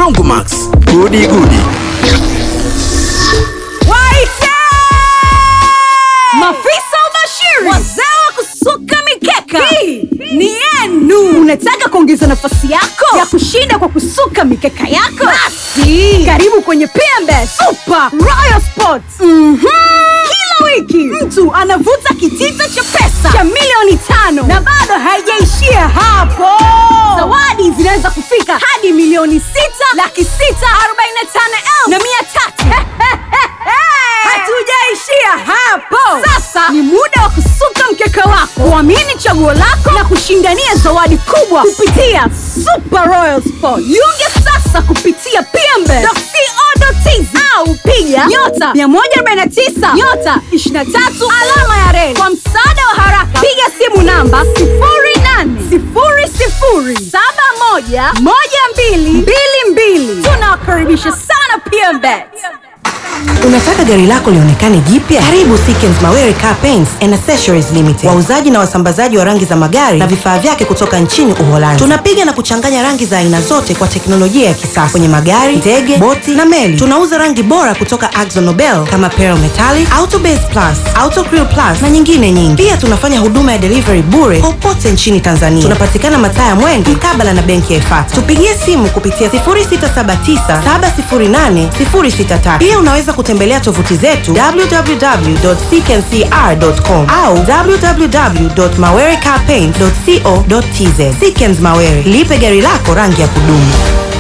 Brongomax, gudi gudi. Waite! Mafisa ubashiri, wazee wa kusuka mikeka, hii ni yenu. Unataka kuongeza nafasi yako ya kushinda kwa kusuka mikeka yako? Basi karibu kwenye PMB Super Royal Sports. Mhm. Kila wiki mtu anavuta kitita cha pesa cha milioni tano na bado haijaishia hapo. Zawadi zinaweza kufika hadi milioni sita laki sita arobaini na tano elfu na mia tatu. Hatujaishia hapo. Sasa ni muda wa kusuka mkeka wako, kuamini chaguo lako na kushindania zawadi kubwa kupitia Super Royal Sport. Jiunge sasa kupitia pmbe.co.tz au piga nyota 149 nyota 23 alama ya reli. Kwa msaada wa haraka, piga simu namba 0800711222. Tunawakaribisha sana PMBet. Unataka gari lako lionekane jipya? Karibu Sikens Mawere Car Paints and Accessories Limited, wauzaji na wasambazaji wa rangi za magari na vifaa vyake kutoka nchini Uholanzi. Tunapiga na kuchanganya rangi za aina zote kwa teknolojia ya kisasa kwenye magari, ndege, boti na meli. Tunauza rangi bora kutoka Akzo Nobel kama Pearl Metallic, Auto Base Plus, Auto Crew Plus na nyingine nyingi. Pia tunafanya huduma ya delivery bure popote nchini Tanzania. Tunapatikana mataa ya Mwenge mkabala na benki ya Ifata. Tupigie simu kupitia 0679708063. Pia unaweza kutembelea tovuti zetu www.ckncr.com au www.mawerecarpaint.co.tz. Sikens Mawere, lipe gari lako rangi ya kudumu.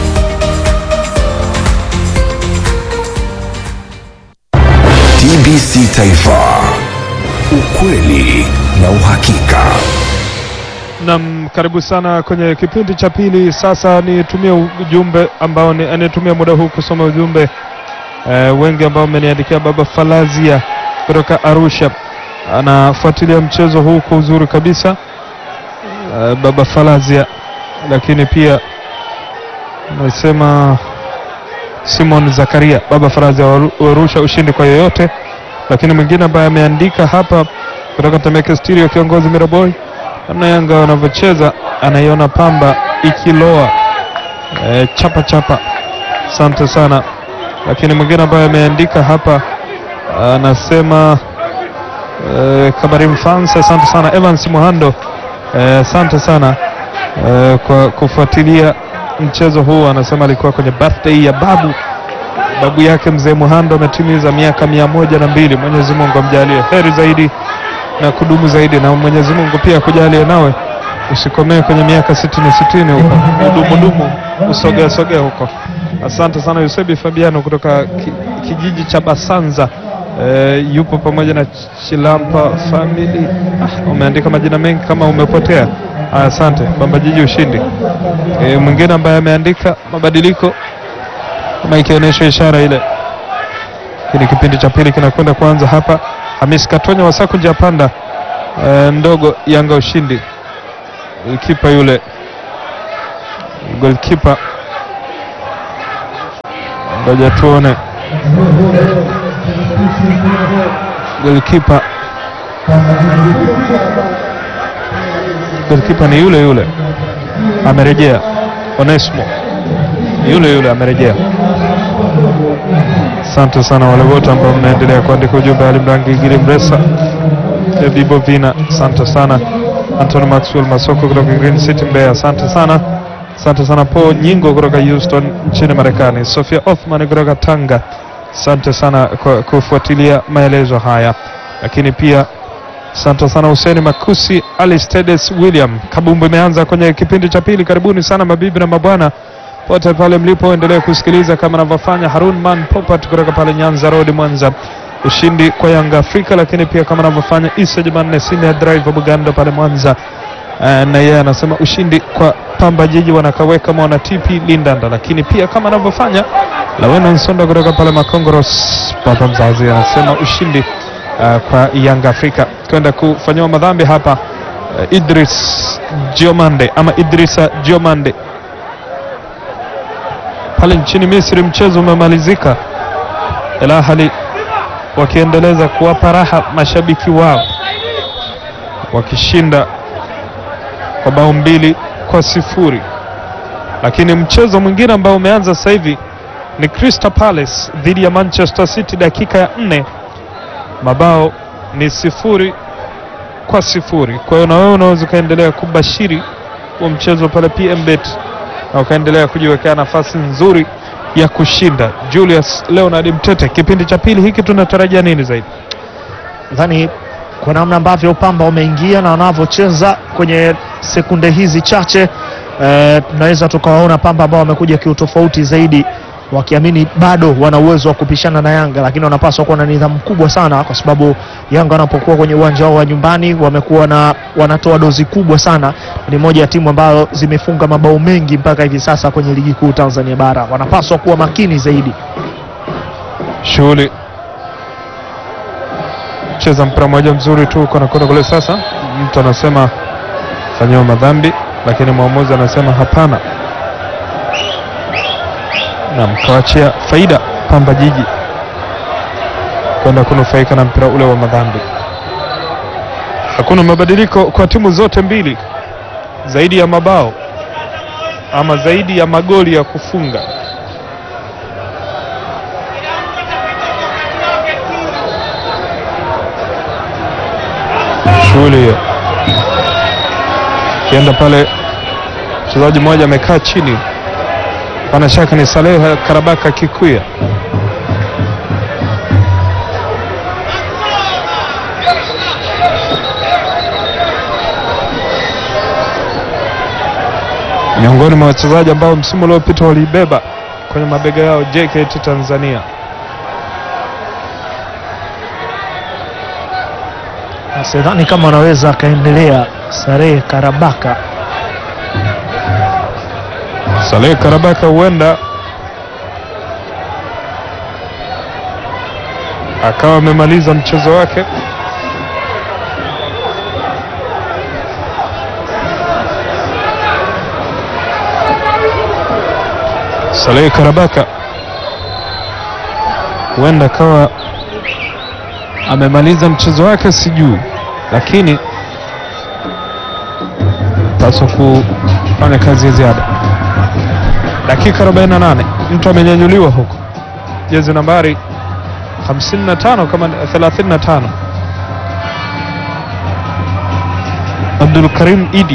TBC Taifa, ukweli na uhakika. Nam, karibu sana kwenye kipindi cha pili. Sasa nitumie ujumbe ambao ni anitumia muda huu kusoma ujumbe eh, wengi ambao ameniandikia. Baba Falazia kutoka Arusha anafuatilia mchezo huu kwa uzuri kabisa eh, Baba Falazia, lakini pia anasema Simon Zakaria, Baba Falazia wa Aru- wa Arusha, ushindi kwa yoyote. Lakini mwingine ambaye ameandika hapa kutoka Temeke Studio, kiongozi Miraboy namna Yanga wanavyocheza anaiona Pamba ikiloa e, chapa chapa. Asante sana. Lakini mwingine ambaye ameandika hapa anasema e, Kabarim Fans, asante sana. Evans Muhando, eh, asante sana e, kwa kufuatilia mchezo huu. Anasema alikuwa kwenye birthday ya babu babu yake mzee Muhando ametimiza miaka mia moja na mbili. Mwenyezi Mungu amjalie heri zaidi na kudumu zaidi, na Mwenyezi Mungu pia akujalie nawe usikomee kwenye miaka sitini sitini huko, udumudumu usogea sogea huko. Asante sana Yusebi Fabiano kutoka ki, kijiji cha Basanza e, yupo pamoja na Chilampa family. Ah, umeandika majina mengi kama umepotea. Ah, Asante Bamba Jiji ushindi. E, mwingine ambaye ameandika mabadiliko kama ikionyesha ishara ile kini kipindi cha pili kinakwenda kuanza hapa. Hamis Katonya Wasaku njia panda e, ndogo Yanga ushindi. Kipa yule golkipa, ngoja tuone golkipa. Golkipa ni yule yule, amerejea. Onesmo ni yule yule, amerejea. Asante sana wale wote ambao mnaendelea kuandika ujumbe. Ali Mrangi, Giri Mresa, Vibo Vina, asante sana. Anthony Maxwell Masoko kutoka Green City Mbeya, asante sana. Asante sana Paul Nyingo kutoka Houston nchini Marekani. Sofia Othman kutoka Tanga, asante sana kwa kufuatilia maelezo haya, lakini pia asante sana Hussein Makusi, Ali Stedes, William Kabumbu. Imeanza kwenye kipindi cha pili. Karibuni sana mabibi na mabwana pote pale mlipo, endelee kusikiliza kama anavyofanya Harun Man Popat kutoka pale Nyanza Road Mwanza. Ushindi kwa Yanga Afrika, lakini pia kama anavyofanya Isa Jumanne Senior Driver Bugando pale Mwanza. Eh, na yeye anasema ushindi kwa Pamba Jiji wanakaweka mwana TP Lindanda, lakini pia kama anavyofanya Lawena Nsonda kutoka pale Makongoros, baba mzazi anasema ushindi eh, kwa Yanga Afrika. Kwenda kufanyiwa madhambi hapa eh, Idris Diomande ama Idrisa Diomande pale nchini Misri. Mchezo umemalizika, Al Ahly wakiendeleza kuwapa raha mashabiki wao wakishinda kwa bao mbili kwa sifuri. Lakini mchezo mwingine ambao umeanza sasa hivi ni Crystal Palace dhidi ya Manchester City, dakika ya nne, mabao ni sifuri kwa sifuri. Kwa hiyo na wewe unaweza ukaendelea kubashiri huo mchezo pale PMBet na ukaendelea kujiwekea nafasi nzuri ya kushinda. Julius Leonard Mtete, kipindi cha pili hiki tunatarajia nini zaidi? nadhani kwa namna ambavyo Pamba wameingia na wanavyocheza kwenye sekunde hizi chache eh, tunaweza tukawaona Pamba ambao wamekuja kiutofauti zaidi wakiamini bado wana uwezo wa kupishana na Yanga, lakini wanapaswa kuwa na nidhamu kubwa sana, kwa sababu Yanga wanapokuwa kwenye uwanja wao wa nyumbani wamekuwa na wanatoa dozi kubwa sana. Ni moja ya timu ambayo zimefunga mabao mengi mpaka hivi sasa kwenye ligi kuu Tanzania bara. Wanapaswa kuwa makini zaidi. Shughuli cheza mpira mmoja mzuri tu uko nakwenda kule. Sasa mtu anasema fanyiwa madhambi, lakini mwamuzi anasema hapana, na mkawachia faida Pamba Jiji kwenda kunufaika na mpira ule wa madhambi. Hakuna mabadiliko kwa timu zote mbili, zaidi ya mabao ama zaidi ya magoli ya kufunga. Shughuli hiyo kienda pale, mchezaji mmoja amekaa chini, pana shaka ni Saleh Karabaka Kikuya. miongoni mwa wachezaji ambao msimu uliopita waliibeba kwenye mabega yao JKT Tanzania. Na sidhani kama wanaweza akaendelea Sarehe Karabaka. Saleh Karabaka huenda akawa amemaliza mchezo wake. Saleh Karabaka huenda akawa amemaliza mchezo wake, sijui, lakini paswa kufanya kazi ya ziada. Dakika 48 mtu amenyanyuliwa huko, jezi nambari 55 kama 35, Abdul Karim Idi.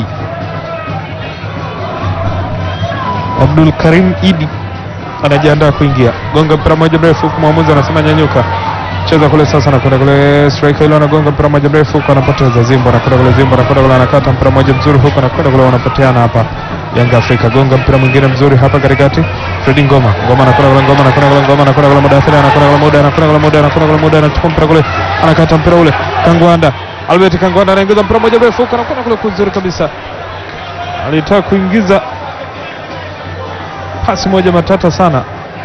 Abdul Karim Idi anajiandaa kuingia, gonga mpira moja mrefu huku, mwamuzi anasema nyanyuka, cheza kule sasa, anakwenda kule striker ile, anagonga mpira moja mrefu huku, anapoteza Zimbo, anakwenda kule Zimbo, anakwenda kule, anakata mpira moja mzuri huku, anakwenda kule, wanapoteana hapa Yanga Afrika, gonga mpira mwingine mzuri hapa katikati, Fredi Ngoma, Ngoma anakwenda kule, Ngoma anakwenda kule, Ngoma anakwenda kule, Mudathiri anakwenda kule, Muda anakwenda kule, Muda anakwenda kule, Muda anachukua mpira kule, anakata mpira ule, Kangwanda, Albert Kangwanda anaingiza mpira moja mrefu huku, anakwenda kule kuzuri kabisa, alitaka kuingiza pasi moja matata sana,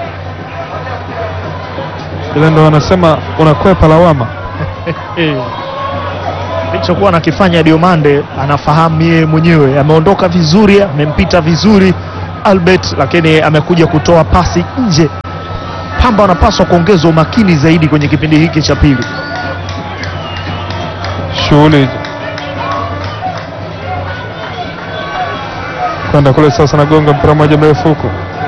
ile ndo wanasema unakwepa lawama. Alichokuwa anakifanya Diomande anafahamu yeye mwenyewe, ameondoka vizuri, amempita vizuri Albert, lakini amekuja kutoa pasi nje. Pamba wanapaswa kuongeza umakini zaidi kwenye kipindi hiki cha pili. shughuli kwenda kule sasa, nagonga mpira mmoja mrefu huku,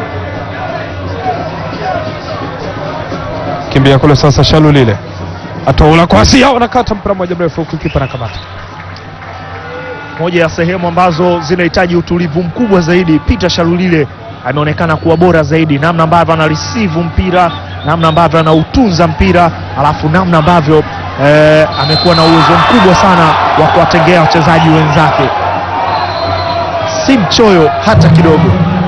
kimbia kule sasa, shalu lile ataula kwa Asia, wanakata mpira mmoja mrefu huku, kipa na kamata Moja ya sehemu ambazo zinahitaji utulivu mkubwa zaidi. Peter Shalulile ameonekana kuwa bora zaidi, namna ambavyo ana receive mpira, namna ambavyo anautunza mpira, alafu namna ambavyo eh, amekuwa na uwezo mkubwa sana wa kuwatengea wachezaji wenzake, si mchoyo hata kidogo.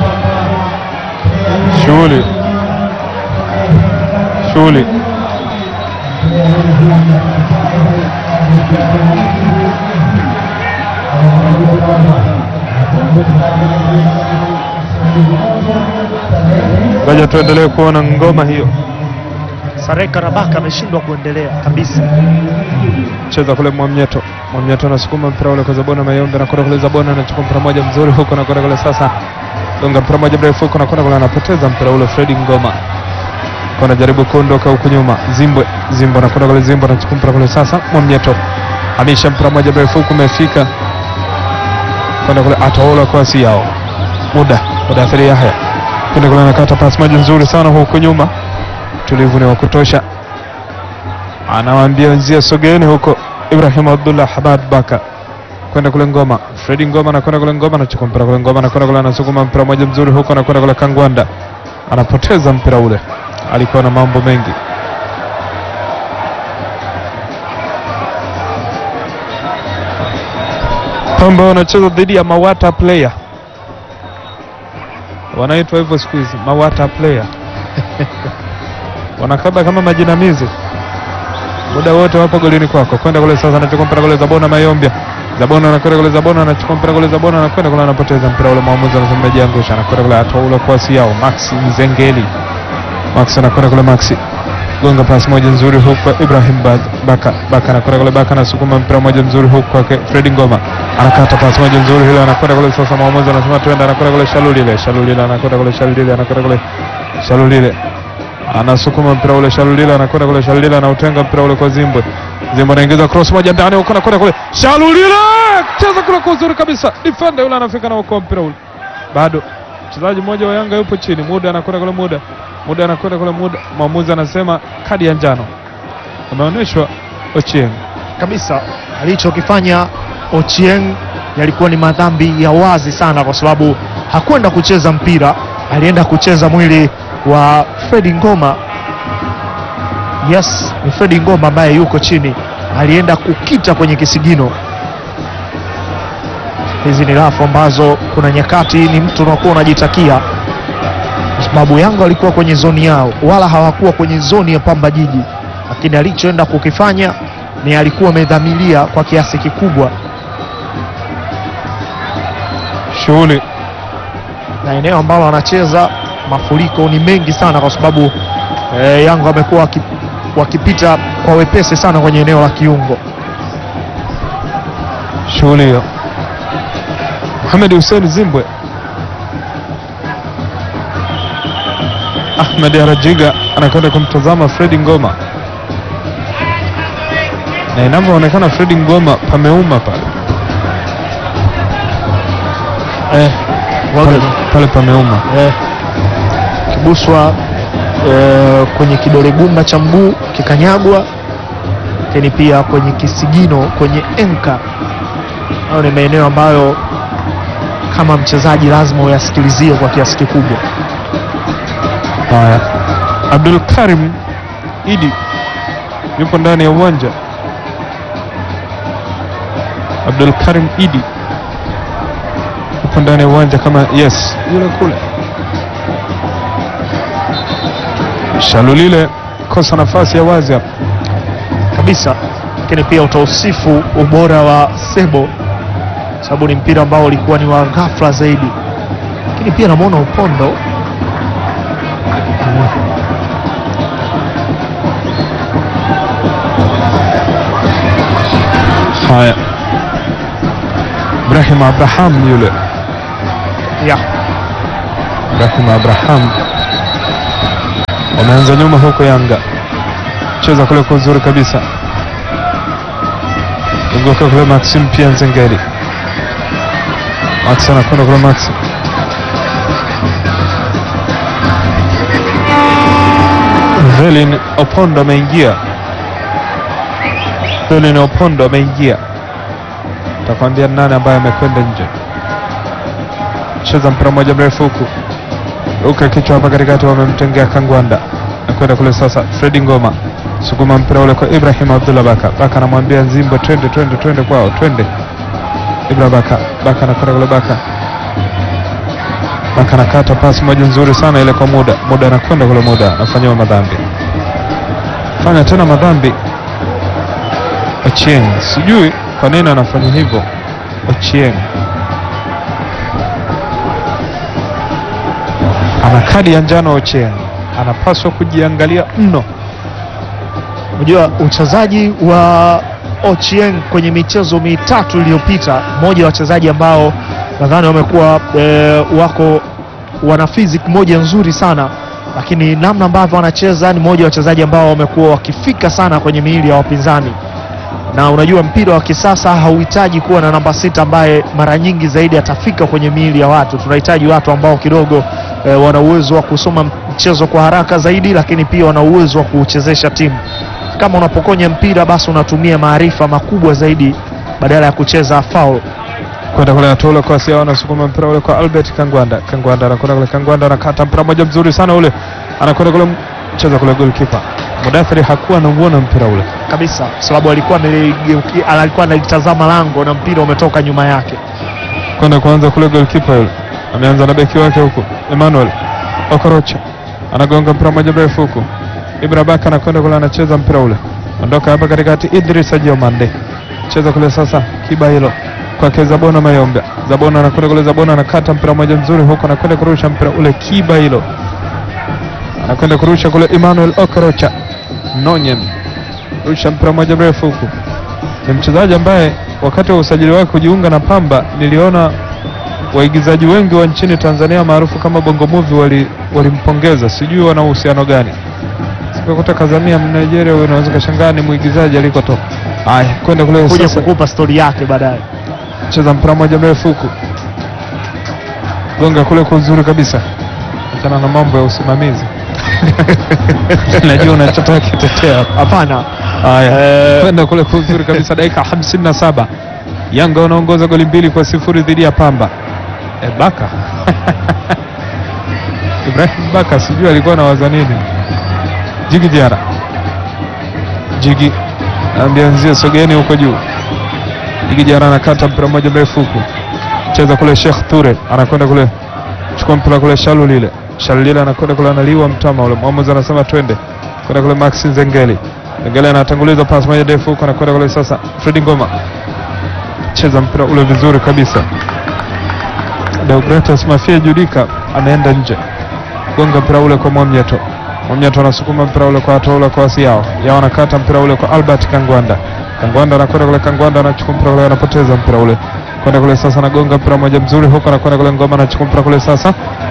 shughuli shughuli ngoja tuendelee kuona ngoma hiyo. Sarek Karabaka ameshindwa kuendelea kabisa. cheza kule Mwamnyeto. Mwamnyeto anasukuma mpira ule kwa Zabona Mayombe, anakwenda kule Zabona anachukua mpira moja mzuri huko, anakwenda kule sasa, gonga mpira moja mrefu huko, anakwenda kule, anapoteza mpira ule. Fredi Ngoma kwa anajaribu kuondoka huku nyuma, Zimbwe Zimbwe anakwenda kule, Zimbwe anachukua mpira kule sasa, Mwamnyeto amisha mpira moja mrefu huku, umefika kwenda kule, ataola kwa yao muda Mudathiri Yahya kwenda kule, anakata pasi moja nzuri sana huku nyuma, tulivu ni wa kutosha, anawaambia wenzia sogeeni huko. Ibrahim Abdullah Hamad Baka kwenda kule Ngoma, Fredi Ngoma anakwenda kule Ngoma, anachukua mpira kule Ngoma, anakwenda kule, anasukuma mpira moja mzuri huko, anakwenda kule Kangwanda, anapoteza mpira ule, alikuwa na mambo mengi. Pamba wanacheza dhidi ya Mawata player, wanaitwa hivyo siku hizi Mawata player wanakaba kama majinamizi muda wote wapo golini kwako, kwenda kule sasa, anachukua mpira kule Zabona Mayombia, Zabona anakwenda kule, Zabona anachukua mpira kule, Zabona anakwenda kule, anapoteza mpira ule, mwamuzi anasema amejiangusha, anakwenda kule, atoa ule kwasi yao Maxi Mzengeli, Max anakwenda kule, Maxi gonga pasi moja nzuri huku kwa Ibrahim Baz- Baka, Baka anakwenda kule, Baka anasukuma mpira moja mzuri huku kwake Fredi Ngoma, anakata pasi moja nzuri hile, anakwenda kule sasa, mwamuzi anasema twende, anakwenda kule Shalulile, Shalulile anakwenda kule, Shalulile anakwenda kule, Shalulile anasukuma mpira ule Shalulila anakwenda kule, Shalulila anautenga mpira ule kwa Zimbwe. Zimbwe anaingiza cross moja ndani huko, anakwenda kule, Shalulila cheza kule kwa uzuri kabisa, defender yule anafika na ukoa mpira ule, bado mchezaji mmoja wa Yanga yupo chini, muda anakwenda kule, muda muda anakwenda kule, muda mwamuzi anasema kadi ya njano ameonyeshwa Ochieng. kabisa alichokifanya Ochieng yalikuwa ni madhambi ya wazi sana, kwa sababu hakwenda kucheza mpira, alienda kucheza mwili wa Fredi Ngoma. Yes, ni Fredi Ngoma ambaye yuko chini, alienda kukita kwenye kisigino. Hizi ni rafu ambazo kuna nyakati ni mtu unakuwa unajitakia, kwa sababu Yanga walikuwa kwenye zoni yao, wala hawakuwa kwenye zoni ya Pamba Jiji, lakini alichoenda kukifanya ni alikuwa amedhamiria kwa kiasi kikubwa, Shughuli na eneo ambalo anacheza mafuriko ni mengi sana, kwa sababu eh, Yanga wamekuwa waki- wakipita kwa wepesi sana kwenye eneo la kiungo. shughuli hiyo. Mohamed Hussein Zimbwe, Ahmed Arajiga anakwenda kumtazama Fredi Ngoma, na inavyoonekana Fredi Ngoma pameuma pale Eh, pale, pale pameuma. eh, kibuswa eh, kwenye kidole gumba cha mguu kikanyagwa, lakini pia kwenye kisigino, kwenye enka. Hayo ni maeneo ambayo kama mchezaji lazima uyasikilizie kwa kiasi kikubwa. Haya, Abdul Karim Idi yupo ndani ya uwanja. Abdul Karim Idi yupo ndani ya uwanja kama yes, yule kule. Shalulile kosa nafasi ya wazi hapa. kabisa, lakini pia utausifu ubora wa Sebo sababu ni mpira ambao ulikuwa ni wa ghafla zaidi, lakini pia namwona Upondo Haya, Ibrahim Abraham yule, ya Ibrahim Abraham wameanza nyuma huko Yanga, cheza kule kwa uzuri kabisa, ungoka kule Maxim pia Nzengeli, Max anakwenda kule Max Velin Opondo ameingia, Velin Opondo ameingia, takwambia nani ambaye amekwenda nje. Cheza mpira mmoja mrefu huku ruka kichwa hapa katikati, wamemtengea Kangwanda nakwenda kule sasa. Fredi Ngoma sukuma mpira ule kwa Ibrahim Abdullah Baka. Baka anamwambia Nzimbo, twende twende twende kwao, twende. Ibra Baka, Baka anakwenda kule, Baka Baka anakata pasi moja nzuri sana ile kwa muda muda, anakwenda kule, muda anafanyiwa madhambi, fanya tena madhambi. Ochieng, sijui kwa nini anafanya hivyo Ochieng. ana kadi ya njano Ochieng, anapaswa kujiangalia mno. Unajua uchezaji wa Ochieng kwenye michezo mitatu iliyopita, mmoja wa wachezaji ambao nadhani wamekuwa e, wako wana physique moja nzuri sana, lakini namna ambavyo wanacheza ni mmoja wa wachezaji ambao wamekuwa wakifika sana kwenye miili ya wapinzani. na unajua mpira wa kisasa hauhitaji kuwa na namba sita ambaye mara nyingi zaidi atafika kwenye miili ya watu. Tunahitaji watu ambao kidogo e, wana uwezo wa kusoma mchezo kwa haraka zaidi, lakini pia wana uwezo wa kuchezesha timu. Kama unapokonya mpira, basi unatumia maarifa makubwa zaidi badala ya kucheza foul. kwenda kule Atula kwa Sia anasukuma mpira ule kwa Albert Kangwanda. Kangwanda anakwenda kule, Kangwanda anakata mpira moja mzuri sana ule, anakwenda kule, mcheza kule goalkeeper Mudathiri hakuwa anauona mpira ule. kabisa kwa sababu alikuwa ameligeuki- alikuwa analitazama lango na mpira umetoka nyuma yake. kwenda kuanza kule goalkeeper yule ameanza na beki wake huku Emmanuel Okorocha anagonga mpira moja mrefu huku Ibra Baka anakwenda kule anacheza mpira ule ondoka hapa katikati Idris Ajiomande cheza kule sasa kiba hilo kwake Zabona Mayombe Zabona anakwenda kule Zabona anakata mpira moja mzuri huku anakwenda kurusha mpira ule kiba hilo anakwenda kurusha kule Emmanuel Okorocha Nonyen rusha mpira moja mrefu huku ni mchezaji ambaye wakati wa usajili wake kujiunga na Pamba niliona waigizaji wengi wa nchini Tanzania maarufu kama Bongo Movie wali walimpongeza, sijui wana uhusiano gani. Sikukuta Kazamia Mnigeria, wewe unaweza kashangaa ni mwigizaji alikotoka. Haya, kwenda kule Kuja sasa, kukupa stori yake baadaye. cheza mpira moja mrefu huku, gonga kule kwa uzuri kabisa. Achana na mambo ya usimamizi najua unachotaka kitetea hapa. Hapana, Haya, kwenda kule kwa uzuri kabisa, dakika 57 Yanga wanaongoza goli mbili kwa sifuri dhidi ya Pamba. E, Baka Ibrahim Baka sijui alikuwa anawaza nini. Jigi Diara, Jigi ambianzie sogeni huko juu. Jigi Diara anakata mpira mmoja mrefu huku, cheza kule Sheikh Ture anakwenda kule, chukua mpira kule Shalu lile Shalu lile anakwenda kule, analiwa mtama ule. Mwamuzi anasema twende kwenda kule, Maxi Zengeli Zengeli anatanguliza pasi moja ndefu huko, anakwenda kule sasa, Fredi Ngoma cheza mpira ule vizuri kabisa. Deogratus Mafia Judika anaenda nje, gonga mpira ule kwa Mwamnyeto. Mwamnyeto anasukuma mpira ule kwa Atola kwa Yao. Yao anakata mpira ule kwa Albert Kangwanda. Kangwanda anakwenda kule, Kangwanda anachukua mpira ule, anapoteza mpira ule kwenda kule sasa, anagonga mpira moja mzuri huko, anakwenda kule, Ngoma anachukua mpira kule sasa,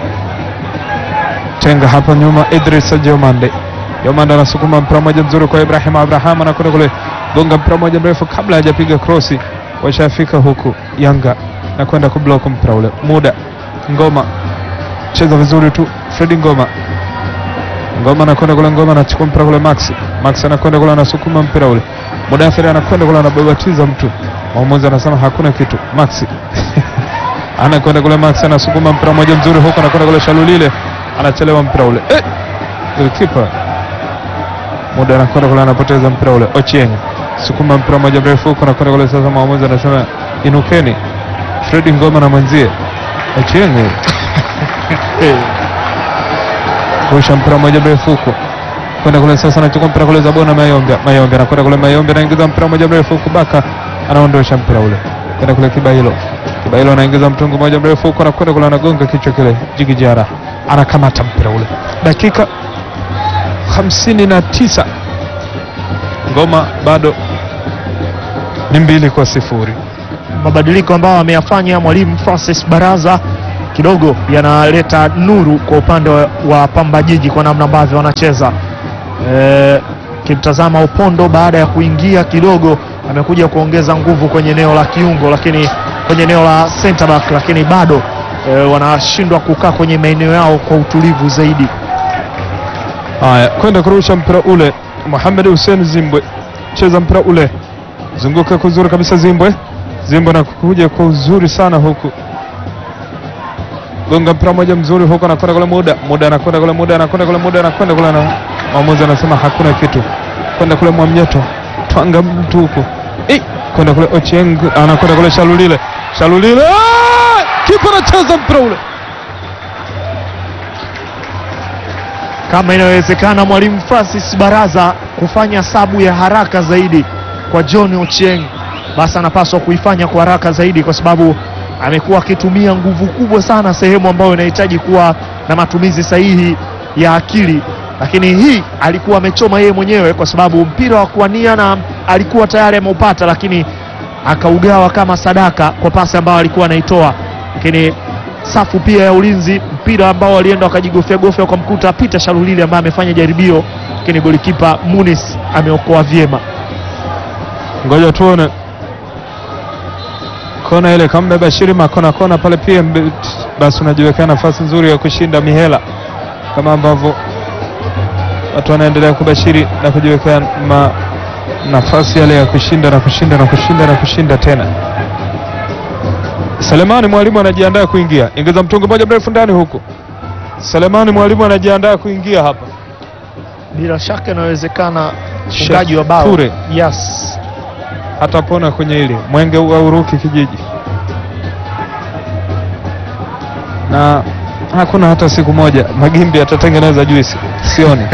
tenga hapa nyuma, Idris Jomande. Jomande anasukuma mpira moja mzuri kwa Ibrahim Abraham, anakwenda kule, gonga mpira moja mrefu kabla hajapiga krosi, washafika huku Yanga na kwenda kublock mpira ule. Muda Ngoma cheza vizuri tu, Fredi Ngoma Ngoma anakwenda kule, Ngoma anachukua mpira kule, Max Max anakwenda kule, anasukuma mpira ule, Mudathiri anakwenda kule, anababatiza mtu, mwamuzi anasema hakuna kitu. Max anakwenda kule, Max anasukuma mpira mmoja mzuri huko, anakwenda kule, Shalulile anachelewa mpira ule, eh, goalkeeper Muda anakwenda kule, anapoteza mpira ule, Ochieng sukuma mpira mmoja mrefu huko, anakwenda kule, sasa mwamuzi anasema inukeni, Fredi Ngoma na mwenzie Ochieng rusha mpira mmoja mrefu huko kwenda kule sasa, anachukua mpira kule Zabona Mayombe, Mayombe anakwenda kule, Mayombe anaingiza mpira mmoja mrefu huko, Baka anaondosha mpira ule kwenda kule Kibailo, Kibailo anaingiza mtungu mmoja mrefu huko, anakwenda kule, anagonga kichwa kile, Jigi Jara anakamata mpira ule, dakika hamsini na tisa ngoma bado ni mbili kwa sifuri. mabadiliko ambayo ameyafanya mwalimu Francis Baraza kidogo yanaleta nuru kwa upande wa, wa Pamba Jiji kwa namna ambavyo wanacheza. Eh, Kimtazama Upondo baada ya kuingia kidogo amekuja kuongeza nguvu kwenye eneo la kiungo, lakini kwenye eneo la center back, lakini bado eh, wanashindwa kukaa kwenye maeneo yao kwa utulivu zaidi. Haya, kwenda kurusha mpira ule, Mohamed Hussein Zimbwe cheza mpira ule, zunguka kwa uzuri kabisa Zimbwe. Zimbwe anakuja kwa uzuri sana huku, gonga mpira moja mzuri huku, anakwenda kule muda muda, anakwenda kule muda, anakwenda kule muda, anakwenda kule, na mwamuzi anasema hakuna kitu, kwenda kule Mwamnyeto, twanga mtu huku, Eh, kwenda kule Ochieng, anakwenda kule Shalulile, Shalulile, Ah! kipa anacheza mpira ule kama inawezekana mwalimu Francis Baraza kufanya sabu ya haraka zaidi kwa John Ochieng, basi anapaswa kuifanya kwa haraka zaidi, kwa sababu amekuwa akitumia nguvu kubwa sana sehemu ambayo inahitaji kuwa na matumizi sahihi ya akili, lakini hii alikuwa amechoma yeye mwenyewe, kwa sababu mpira wa kuania na alikuwa tayari ameupata, lakini akaugawa kama sadaka kwa pasi ambayo alikuwa anaitoa, lakini safu pia ya ulinzi, mpira ambao walienda wakajigofya gofya wakamkuta Peter Shalulili ambaye amefanya jaribio, lakini golikipa Munis ameokoa vyema. ngoja tuone kona ile kamba Bashiri makona kona pale pia mbe- basi unajiwekea nafasi nzuri ya kushinda mihela kama ambavyo watu wanaendelea kubashiri na kujiwekea ma, nafasi yale ya kushinda na kushinda na kushinda na kushinda tena. Selemani mwalimu anajiandaa kuingia, ingiza mtungi moja mrefu ndani huku. Selemani mwalimu anajiandaa kuingia hapa. Bila shaka inawezekana Chef mfungaji wa bao Ture. yes, atapona kwenye ile mwenge wa Uruki kijiji, na hakuna hata siku moja Magimbi atatengeneza juisi, sioni.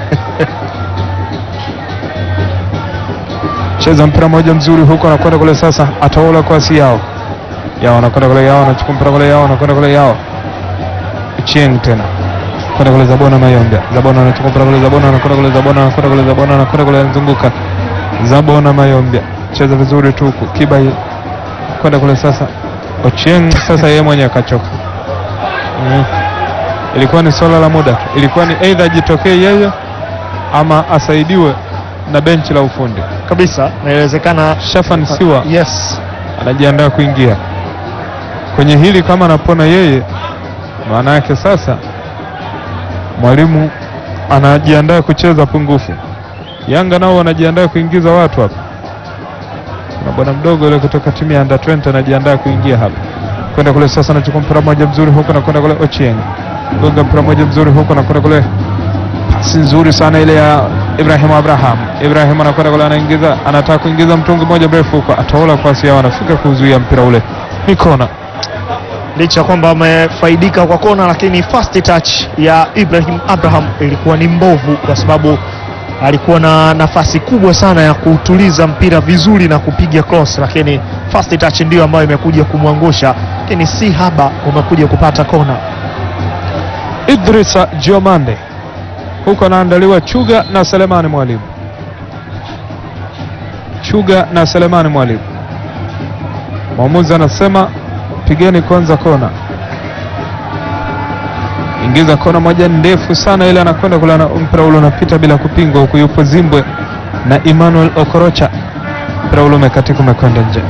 Cheza mpira moja mzuri huko, anakwenda kule sasa, ataola kwasi yao yao, anakwenda kule yao, anachukua mpira kule yao, anakwenda kule yao, Chieng tena kwenda kule Zabona Mayombe, Zabona anachukua mpira kule, Zabona anakwenda kule, Zabona anakwenda kule, Zabona anakwenda kule, anazunguka Zabona Mayombe cheza vizuri tu huku Kibai kwenda kule sasa. Ochieng sasa yeye mwenye akachoka. Mm. Ilikuwa ni swala la muda tu, ilikuwa ni aidha ajitokee yeye ama asaidiwe na benchi la ufundi. kabisa inawezekana. Shafan Siwa Yes, anajiandaa kuingia kwenye hili, kama anapona yeye, maana yake sasa mwalimu anajiandaa kucheza pungufu. Yanga nao wanajiandaa kuingiza watu hapa. Kuna bwana mdogo yule kutoka timu ya under 20 anajiandaa kuingia hapa, kwenda kule sasa, anachukua mpira mmoja mzuri huko na kwenda kule Ochieng, gonga mpira mmoja mzuri huko na kwenda kule, pasi nzuri sana ile ya Ibrahim Abraham. Ibrahim anakwenda kule, anaingiza, anataka kuingiza mtungi mmoja mrefu huko, ataola kwasi yao, anafika kuzuia mpira ule, ni kona. licha ya kwamba wamefaidika kwa kona, lakini first touch ya Ibrahim Abraham ilikuwa ni mbovu, kwa sababu alikuwa na nafasi kubwa sana ya kuutuliza mpira vizuri na kupiga cross, lakini first touch ndio ambayo imekuja kumwangusha, lakini si haba, umekuja kupata kona. Idrisa Diomande huko anaandaliwa Chuga na Selemani Mwalimu. Chuga na Selemani Mwalimu. Mwamuzi anasema pigeni kwanza kona, ingiza kona moja ndefu sana ile, anakwenda kule, ana- mpira ule unapita bila kupingwa, huku yupo Zimbwe na Emmanuel Okorocha, mpira ule umekatika, umekwenda nje.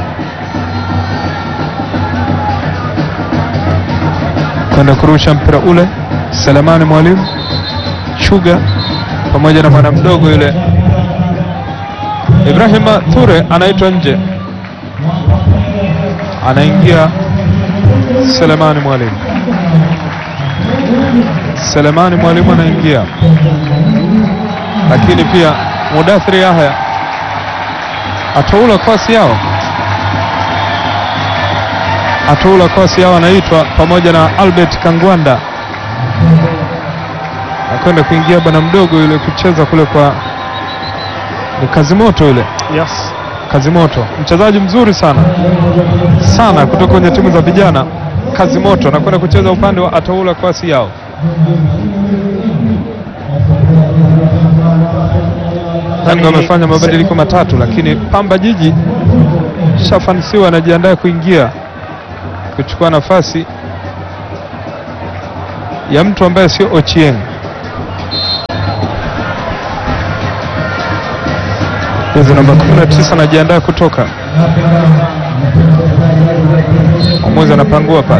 kwenda kurusha mpira ule Selemani Mwalimu Chuga pamoja na mwana mdogo yule Ibrahima Ture anaitwa nje, anaingia Selemani Mwalimu. Selemani Mwalimu anaingia, lakini pia Mudathiri Yahya ataula kosi yao ataula kosi yao anaitwa pamoja na Albert Kangwanda akwenda kuingia bwana mdogo yule kucheza kule kwa ni Kazimoto yule Yes. Kazimoto mchezaji mzuri sana sana kutoka kwenye timu za vijana. Kazimoto anakwenda kucheza upande wa ataula kwasi yao. Yanga wamefanya mabadiliko matatu, lakini Pamba Jiji shafanisiwa anajiandaa kuingia kuchukua nafasi ya mtu ambaye sio Ochieng. Jezi namba 19 anajiandaa kutoka. Mwamuzi anapangua pale,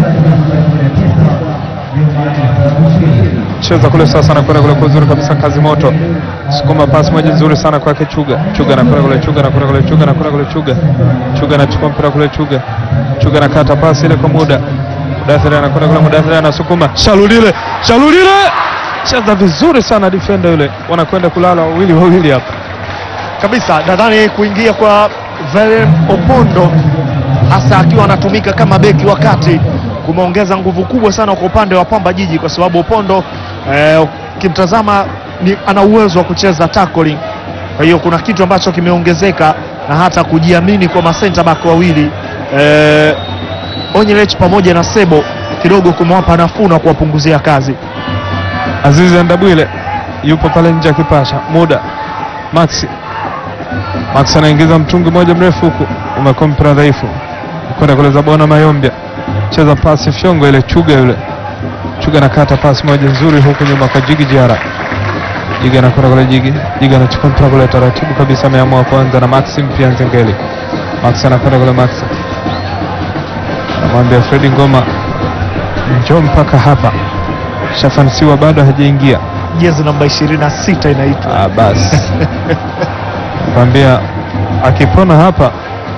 cheza kule sasa, anakwenda kule kwa uzuri kabisa, kazi moto, sukuma pasi moja nzuri sana kwake Chuga. Chuga anakwenda kule, Chuga anakwenda kule, Chuga anakwenda kule, Chuga Chuga anachukua mpira kule, Chuga Chuga anakata pasi ile kwa muda, Mudathiri anakwenda kule, Mudathiri anasukuma, Shalulile, Shalulile cheza vizuri sana, defender yule, wanakwenda kulala wawili wawili hapa. kabisa nadhani kuingia kwa Valen Opondo hasa akiwa anatumika kama beki wakati kumeongeza nguvu kubwa sana kwa upande wa Pamba Jiji, kwa sababu Opondo eh, ukimtazama ni ana uwezo wa kucheza tackling. Kwa hiyo kuna kitu ambacho kimeongezeka na hata kujiamini kwa masenta back wawili eh, Onyelech pamoja na Sebo kidogo kumewapa nafuu na kuwapunguzia kazi. Azizi Ndabwile yupo pale nje akipasha muda. Maxi Max anaingiza mtungi moja mrefu huku, umekuwa mpira dhaifu, kwenda kule Zabona Mayombia, cheza pasi fyongo ile, Chuga yule Chuga nakata pasi moja nzuri huku nyuma kwa Jigi Jara. Jigi anakwenda kule Jigi. Jigi anachukua mpira kule taratibu kabisa, ameamua kuanza na Maxim pia Nzengeli. Max anakwenda kule Max. Anamwambia Fredi Ngoma njoo mpaka hapa. Shafansiwa bado hajaingia. Jezi namba 26 inaitwa Ah, basi kwambia akipona hapa,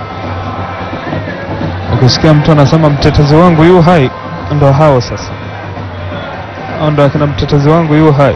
ukisikia mtu anasema mtetezi wangu yu hai, ndo hao sasa, hao ndo akina mtetezi wangu yu hai.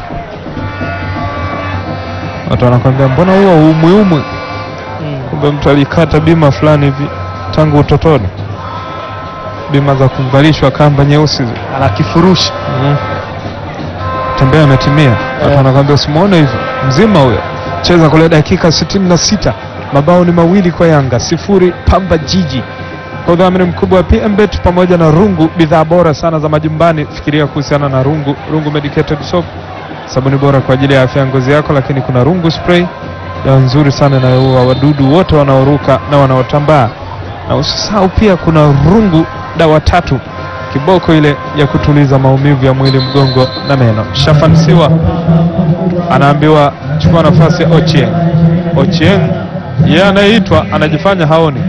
Watu wanakwambia mbona huo umwiumwi, kumbe mtu alikata bima fulani hivi tangu utotoni, bima za kuvalishwa kamba nyeusi zi- ana kifurushi Mm. Tembea ametimia. Watu wanakwambia usimuone hivi mzima huyo. Cheza kule dakika sitini na sita mabao ni mawili kwa Yanga sifuri Pamba Jiji. Kwa udhamini mkubwa wa PMBet pamoja na Rungu, bidhaa bora sana za majumbani. Fikiria kuhusiana na Rungu, Rungu Medicated Soap, sabuni bora kwa ajili ya afya ya ngozi yako, lakini kuna Rungu Spray, dawa nzuri sana inayoua wadudu wote wanaoruka na wanaotambaa, na usisahau pia kuna Rungu dawa tatu kiboko ile ya kutuliza maumivu ya mwili, mgongo na meno. Shafansiwa anaambiwa chukua nafasi ya Ochieng. Ochieng yeye anayeitwa anajifanya haoni.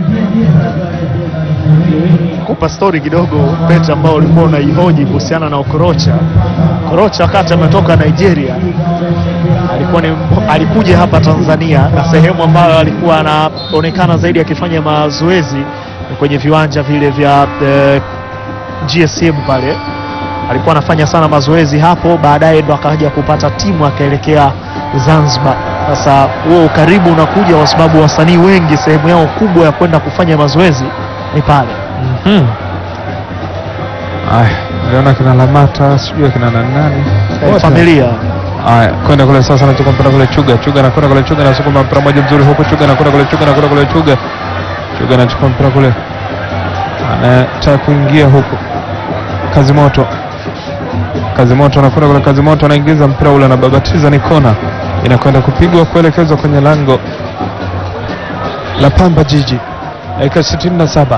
kupa stori kidogo Pete, ambao ulikuwa unaihoji kuhusiana na Okorocha. Okorocha wakati ametoka Nigeria alikuwa ni, alikuja hapa Tanzania na sehemu ambayo alikuwa anaonekana zaidi akifanya mazoezi ni kwenye viwanja vile vya eh, GSM pale alikuwa anafanya sana mazoezi hapo, baadaye ndo akaja kupata timu akaelekea Zanzibar. Sasa huo ukaribu unakuja kwa sababu wasanii wengi sehemu yao kubwa ya kwenda kufanya mazoezi ni pale. Mhm. Aya, niliona kina Lamata sijui kina nani nani. Eh, Wote. familia Aya, kwenda kule sasa, anachukua mpira kule Chuga. Chuga anakwenda kule Chuga, anasukuma mpira moja mzuri huko. Chuga anakwenda kule Chuga, anakwenda kule Chuga. Chuga anachukua mpira kule, anataka kuingia huko. Kazi moto, kazi moto, anakwenda kule. Kazi moto anaingiza mpira ule, anababatiza, ni kona, inakwenda kupigwa kuelekezwa kwenye lango la Pamba Jiji. Dakika 67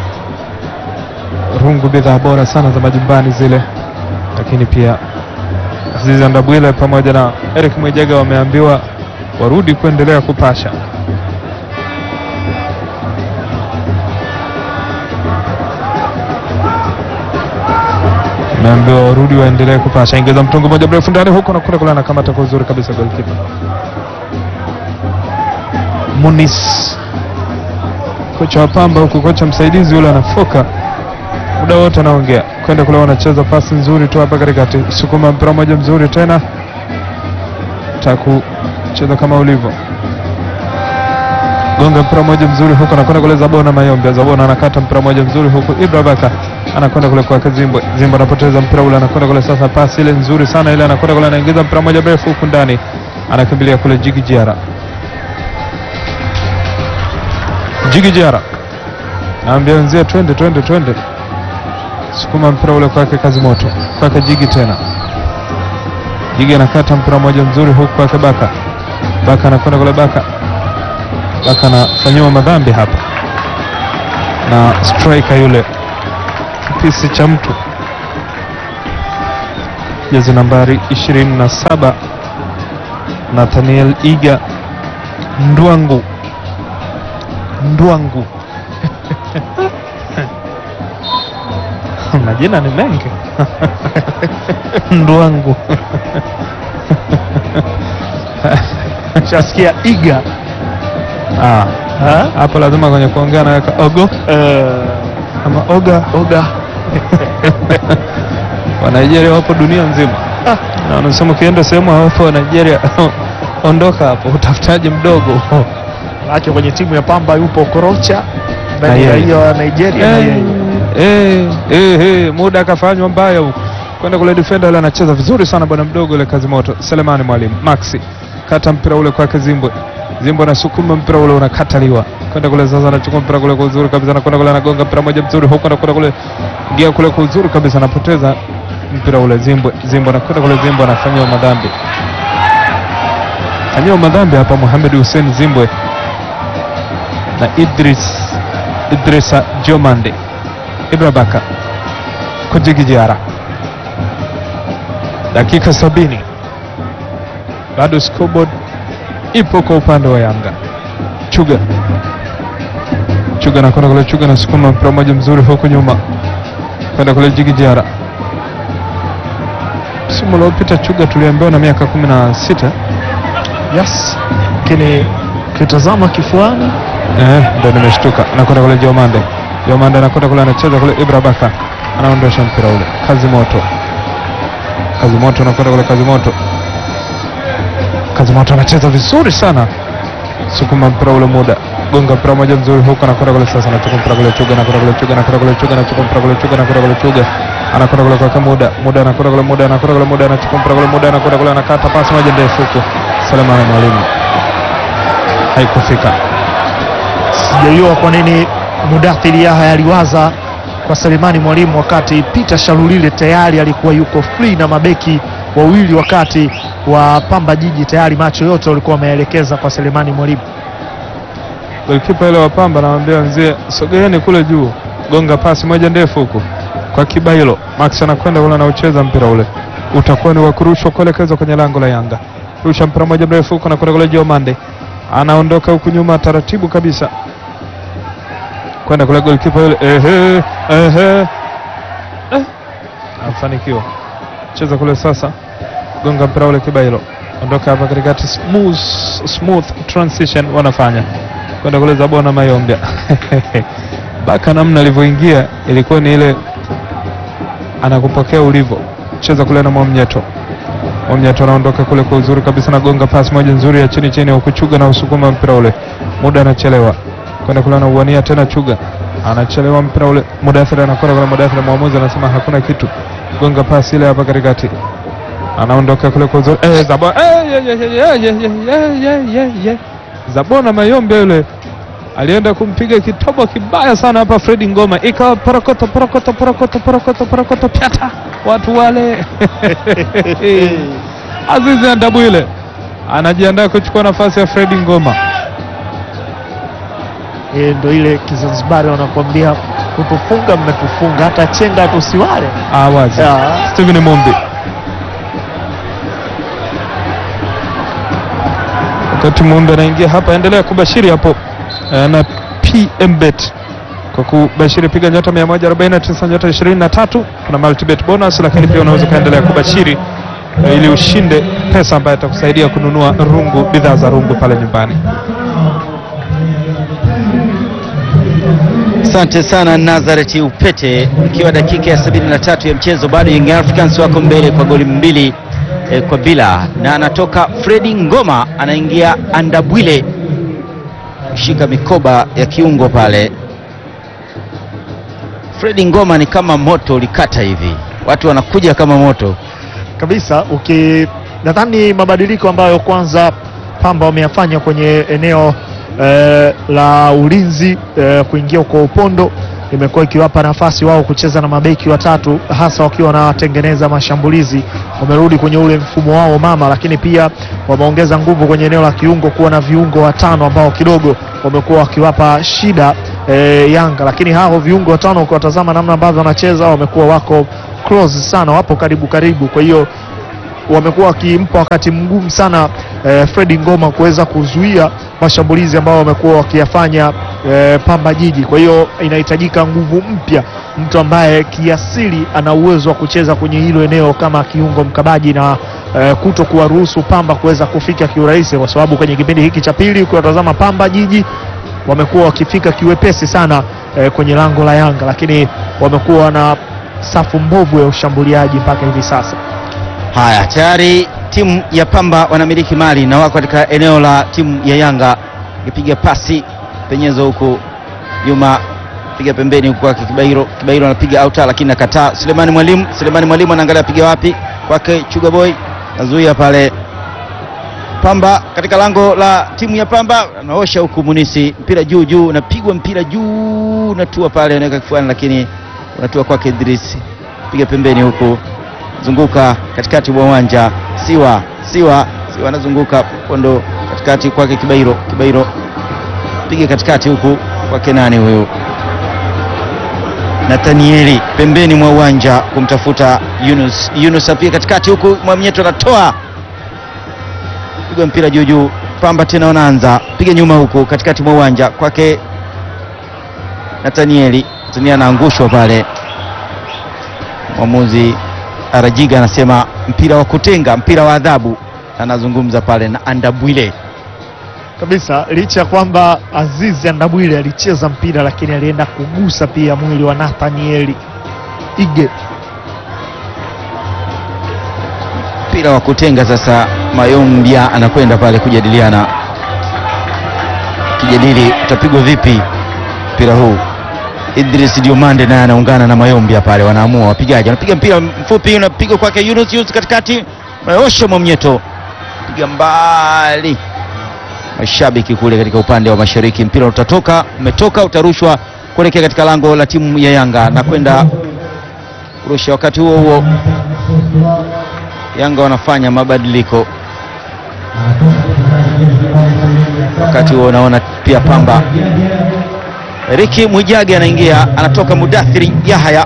Rungu, bidhaa bora sana za majumbani zile, lakini pia Azizi Ndabwile pamoja na Eric Mwijega wameambiwa warudi kuendelea kupasha. Wameambiwa warudi waendelee kupasha. Ingiza mtungu moja mrefu ndani huko na kule kule, anakamata kwa uzuri kabisa goalkeeper Munis, kocha wa Pamba huku, kocha msaidizi yule anafoka muda wote anaongea kwenda kule, wanacheza pasi nzuri tu hapa katikati, sukuma mpira moja mzuri tena, taku cheza kama ulivyo, gonga mpira moja mzuri huko, anakwenda kule Zabona Mayombe, Zabona anakata mpira moja mzuri huko, Ibra Baka anakwenda kule kwa Zimbwe, Zimbwe anapoteza mpira ule, anakwenda kule sasa, pasi ile nzuri sana ile, anakwenda kule, anaingiza mpira moja mrefu huku ndani, anakimbilia kule Jigi Jiara, Jigi Jiara naambia wenzia twende twende twende sukuma mpira ule kwake kazi moto kwake Jigi tena Jigi anakata mpira mmoja mzuri huku kwake Baka Baka anakwenda kule Baka Baka anafanyiwa madhambi hapa na striker yule kipisi cha mtu jezi nambari 27 Nathaniel Iga Ndwangu Ndwangu majina ni mengi Ndwangu shasikia iga Ah, Ha? hapo lazima kwenye kuongea naweka ogo Eh, ama oga oga wa Nigeria wapo dunia nzima na wanasema ukienda sehemu hawapo wa Nigeria ondoka hapo, utafutaji mdogo ake kwenye timu ya Pamba yupo Okorocha Na na ni yeye. raia wa Nigeria na Eh, yeye eh, eh, eh, muda akafanywa mbaya huko kwenda kule defender yule anacheza vizuri sana bwana mdogo ile kazi moto Selemani Mwalimu Maxi kata mpira ule kwake Zimbwe Zimbwe anasukuma mpira ule unakataliwa kwenda kule sasa anachukua mpira kule kwa uzuri kabisa anakwenda kule anagonga mpira moja mzuri huko anakwenda kule ingia kule kwa uzuri kabisa anapoteza mpira ule Zimbwe Zimbwe anakwenda kule Zimbwe anafanyiwa madhambi fanyiwa madhambi hapa Mohamed Hussein Zimbwe na Idris Idrisa Jomande Ibra Baka Kujigi Jiara dakika sabini bado scoreboard ipo kwa upande wa Yanga. Chuga Chuga nakwenda kule, Chuga nasukuma mpira mmoja mzuri huku nyuma kwenda kule Jigi Jara. Msimu uliopita Chuga tuliambiwa na miaka kumi na sita Yes, lakini ukitazama kifuani Eh, ndo nimeshtuka. Anakwenda kule Jomande. Jomande anakwenda kule anacheza kule Ibra Baka. Anaondosha mpira ule. Kazi moto. Kazi moto anakwenda kule Kazi moto. Kazi moto anacheza vizuri sana. Sukuma mpira ule muda. Gonga mpira moja mzuri huko anakwenda kule sasa anachukua mpira kule Chuga anakwenda kule Chuga anakwenda kule Chuga anachukua mpira kule Chuga anakwenda kule Chuga. Anakwenda kule kwa muda. Muda anakwenda kule muda anakwenda kule muda anachukua mpira kule muda anakwenda kule anakata pasi moja ndefu huko. Selemani Mwalimu. Haikufika. sijajua kwa nini Mudathiri Yahya aliwaza kwa Selemani Mwalimu wakati Peter Shalulile tayari alikuwa yuko free na mabeki wawili, wakati wa Pamba Jiji tayari macho yote walikuwa wameelekeza kwa Selemani Mwalimu. Golikipa ile wa Pamba anamwambia mzee, sogeeni kule juu, gonga pasi moja ndefu huku kwa Kibailo. Max anakwenda kule anaucheza mpira ule, utakuwa ni wa kurushwa kuelekezwa kwenye lango la Yanga. Rusha mpira moja mrefu huku, anakwenda kule Jomande, anaondoka huku nyuma taratibu kabisa, kwenda kule golikipa yule, ehe, ehe, eh, afanikiwa cheza kule sasa, gonga mpira ule Kibailo, ondoka hapa katikati, smooth, smooth transition wanafanya kwenda kule Zabona Mayombia Baka namna alivyoingia ilikuwa ni ile anakupokea ulivyo, cheza kule na Mwamnyeto. Mwamnyeto anaondoka kule kwa uzuri kabisa, nagonga pasi moja nzuri ya chini chini, ukuchuga na usukuma mpira ule, muda anachelewa kwenda kule, anauania tena Chuga anachelewa mpira ule, Mudathiri anakwenda kule, Mudathiri mwamuzi anasema hakuna kitu, gonga pasi ile hapa katikati, anaondoka kule kwa uzuri eh, Zabona eh, ye, ye, ye, ye, ye, ye, ye, ye, ye. Zabona Mayombe yule alienda kumpiga kitobo kibaya sana hapa Fredi Ngoma, ikawa porokoto porokoto porokoto porokoto porokoto pyata watu wale Azizi Andabwile anajiandaa kuchukua nafasi ya Fredi Ngoma. E, ndo ile Kizanzibari wanakuambia kutufunga mmetufunga, hata chenga tusiwale. Ah, wazi Ya. Steven Mumbi wakati Mumbi anaingia hapa, endelea kubashiri hapo eh, na PMBet kwa kubashiri, piga nyota 149 nyota 23, kuna multibet bonus, lakini pia unaweza ukaendelea kubashiri eh, ili ushinde pesa ambayo itakusaidia kununua rungu, bidhaa za rungu pale nyumbani. Asante sana Nazareth Upete, ikiwa dakika ya 73 ya mchezo, bado Young Africans wako mbele kwa goli mbili eh, kwa bila, na anatoka Fredi Ngoma, anaingia Andabwile kushika mikoba ya kiungo pale. Fredi Ngoma ni kama moto ulikata hivi, watu wanakuja kama moto. kabisa uki nadhani mabadiliko ambayo kwanza Pamba wameyafanya kwenye eneo eh, la ulinzi eh, kuingia kwa upondo imekuwa ikiwapa nafasi wao kucheza na mabeki watatu hasa wakiwa wanatengeneza mashambulizi. Wamerudi kwenye ule mfumo wao mama, lakini pia wameongeza nguvu kwenye eneo la kiungo, kuwa na viungo watano ambao kidogo wamekuwa wakiwapa shida eh, Yanga, lakini hao viungo watano ukiwatazama namna ambavyo wanacheza wamekuwa wako close sana, wapo karibu karibu, kwa hiyo wamekuwa wakimpa wakati mgumu sana eh, Fredi Ngoma kuweza kuzuia mashambulizi ambayo wamekuwa wakiyafanya eh, Pamba Jiji. Kwa hiyo inahitajika nguvu mpya, mtu ambaye kiasili ana uwezo wa kucheza kwenye hilo eneo kama kiungo mkabaji na eh, kuto kuwaruhusu Pamba kuweza kufika kiurahisi, kwa sababu kwenye kipindi hiki cha pili ukiwatazama Pamba Jiji wamekuwa wakifika kiwepesi sana eh, kwenye lango la Yanga, lakini wamekuwa na safu mbovu ya ushambuliaji mpaka hivi sasa. Haya, tayari timu ya Pamba wanamiliki mali na wako katika eneo la timu ya Yanga, ikipiga pasi penyezo huku nyuma, piga pembeni huku kwake Kibairo. Kibairo anapiga auta, lakini nakataa. Sulemani Mwalimu, Sulemani Mwalimu anaangalia piga wapi, kwake Chuga Boy nazuia pale. Pamba katika lango la timu ya Pamba anaosha huku Munisi, mpira juu juu, unapigwa mpira juu, unatua pale, unaweka kifuani, lakini unatua kwake Idris, piga pembeni huku zunguka katikati mwa uwanja Siwa Siwa Siwa anazunguka kondo katikati kwake Kibairo Kibairo piga katikati huku kwake nani huyu Nathanieli pembeni mwa uwanja kumtafuta Yunus Yunus apiga katikati huku Mwamnyeto anatoa piga mpira juu juu, Pamba tena wanaanza piga nyuma huku katikati mwa uwanja kwake Nathanieli. Nathanieli anaangushwa pale, mwamuzi Arajiga anasema mpira wa kutenga, mpira wa adhabu. Anazungumza pale na Andabwile. kabisa licha ya kwamba Azizi Andabwile alicheza mpira lakini alienda kugusa pia mwili wa Nathanieli Ige. mpira wa kutenga sasa. Mayombia anakwenda pale kujadiliana, kijadili utapigwa vipi mpira huu. Idris Diomande naye anaungana na Mayombia pale, wanaamua wapigaji. Anapiga mpira mfupi, unapigwa kwake Yunus Yunus katikati, Mayosha Mwamnyeto piga mbali, mashabiki kule katika upande wa mashariki. Mpira utatoka, umetoka, utarushwa kuelekea katika lango la timu ya Yanga na kwenda kurusha. Wakati huo huo Yanga wanafanya mabadiliko. Wakati huo unaona pia Pamba, Riki Mwijage anaingia, anatoka Mudathiri Yahaya,